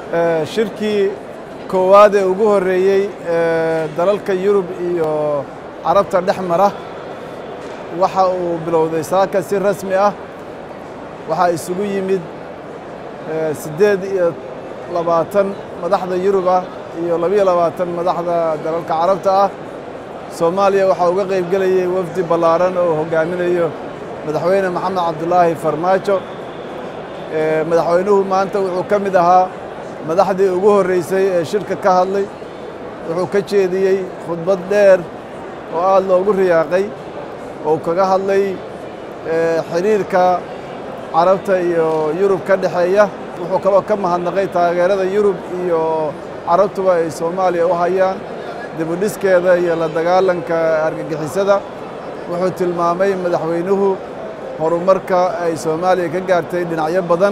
shirkii koowaad ee ugu horreeyey dalalka yurub iyo carabta dhex mara waxa uu bilowday saaka si rasmi ah waxaa isugu yimid siddeed iyo labaatan madaxda yurub ah iyo labiyo labaatan madaxda dalalka carabta ah soomaaliya waxaa uga qayb gelayay wafdi ballaaran oo hogaaminayo madaxweyne maxamed cabdulaahi farmaajo madaxweynuhu maanta wuxuu ka mid ahaa madaxdii ugu horreysay ee shirka ka hadlay wuxuu ka jeediyey khudbad dheer oo aad loogu riyaaqay oo kaga hadlay xidhiirka carabta iyo yurub ka dhexeeya wuxuu kaloo ka mahadnaqay taageerada yurub iyo carabtuba ay soomaaliya u hayaan dibudhiskeeda iyo la dagaalanka argagixisada wuxuu tilmaamay madaxweynuhu horumarka ay soomaaliya ka gaartay dhinacyo badan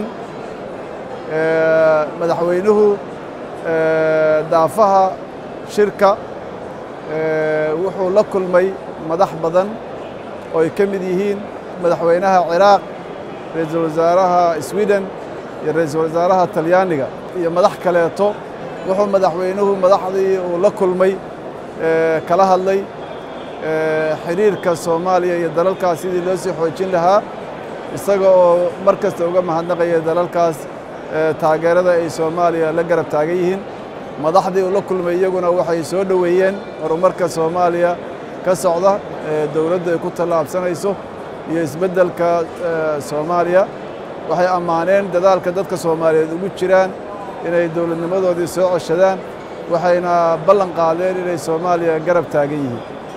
madaxweynuhu daafaha shirka wuxuu la kulmay madax badan oo ay ka mid yihiin madaxweynaha ciraaq ra-iisul wasaaraha sweden iyo ra-iisul wasaaraha talyaaniga iyo madax kaleeto wuxuu madaxweynuhu madaxdii uu la kulmay kala hadlay xidhiirka soomaaliya iyo dalalkaas sidii loo sii xoojin lahaa isaga oo mar kasta uga mahadnaqaya dalalkaas taageerada ay soomaaliya la garab taagan yihiin madaxdii uu la kulmay iyaguna waxay soo dhoweeyeen horumarka soomaaliya ka socda dowladda ay ku tallaabsanayso iyo isbeddelka soomaaliya waxay ammaaneen dadaalka dadka soomaaliyeed ugu jiraan inay dowladnimadoodii soo coshadaan waxayna ballan qaadeen inay soomaaliya garab taagan yihiin